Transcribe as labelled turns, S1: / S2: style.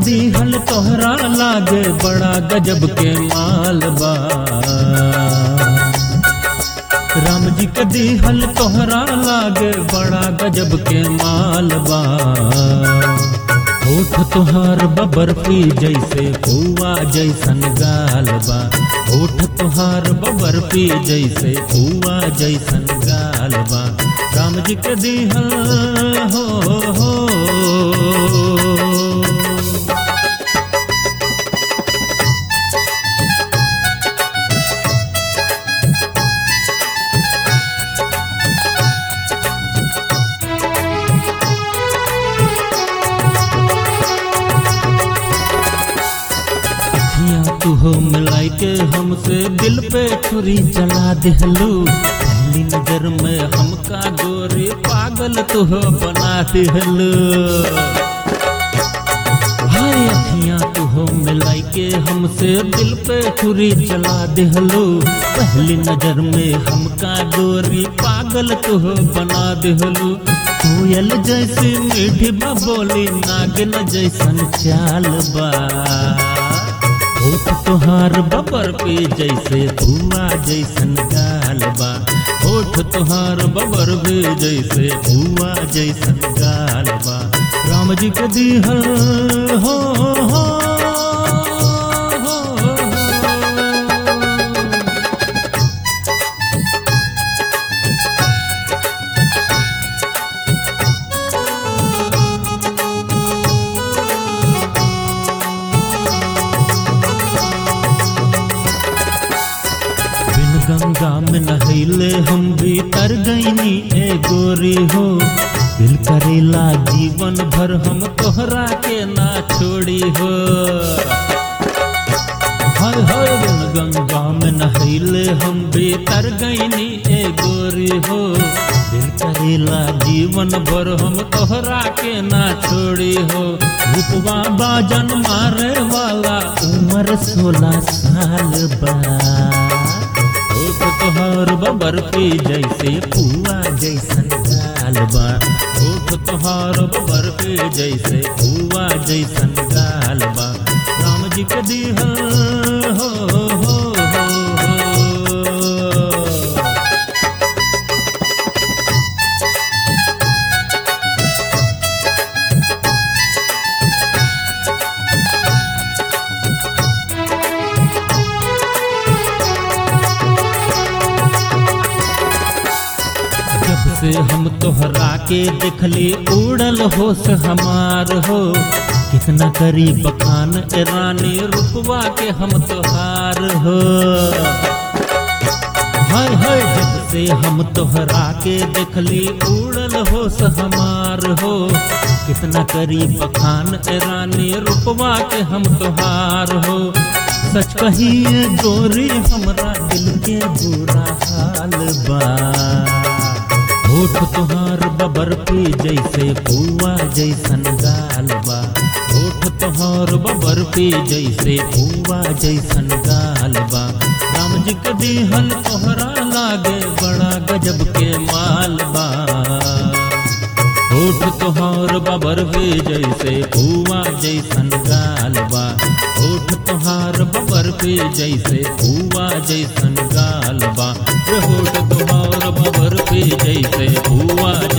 S1: दीहल तोहरा लागे बड़ा गजब के माल बा राम जी के दीहल तोहरा लागे बड़ा गजब के माल बा होठ तुहार बबरफी जैसे पुआ जैसन गाल बा होठ तुहार बबरफी जैसे पुआ जैसन गाल बा राम जी के दीहल हो हो अखियां तू हो मिलाई के हमसे दिल पे छुरी चला दिहलू पहली नजर में हमका गोरी पागल तू हो बना दिहलू हाय अखियां तू हो मिलाई के हमसे दिल पे छुरी चला दिहलू पहली नजर में हमका गोरी पागल तू हो बना दिहलू कोयल जैसी मीठी बबोली नागिन जैसन चाल बा होठ तुहार बबर पे जैसे हुआ जैसन गाल बा होठ तुहार बबर पे जैसे हुआ जैसन गाल बा राम जी के दीहल हो हो हो, हो। बिन गंगा में नहैले हम भी तर गईनी ए गोरी हो दिल करेला जीवन भर हम तोहरा के ना छोड़ी हो हाय हाय बिन गंगा में नहैले हम भी तर गईनी ए गोरी हो दिल करेला जीवन भर हम तोहरा के ना छोड़ी हो रूपवा बाजन मारे वाला उम्र सोलह साल बा होठ तोहार बबर पे जैसे पुआ जैसन गाल बा होठ तोहार बबर पे जैसे पुआ जैसन गाल बा राम जी के दीहल हो हो हो हो जब से हम तोहरा के देखली उड़ल होश हमार हो कितना करी बखान ए रानी रुकवा के हम तोहार हो हाय हाय जब से हम तोहरा के देखली उड़ल होश हमार हो कितना करी बखान ए रानी रुकवा के हम तोहार हो सच कहिए गोरी हमरा दिल के बुरा हाल बा होठ तुहार बबर पे जैसे पुआ जैसन गाल बा होठ तुहार बबर पे जैसे पुआ जैसन गाल बा राम जी के दिहल तोहरा लागे बड़ा गजब के माल बा होठ तुहार बबर पे जैसे पुआ जैसन गाल बा होठ तुहार बबर पे जैसे पुआ जैसन गाल बा रे होठ तुहार बबर पे जैसे पुआ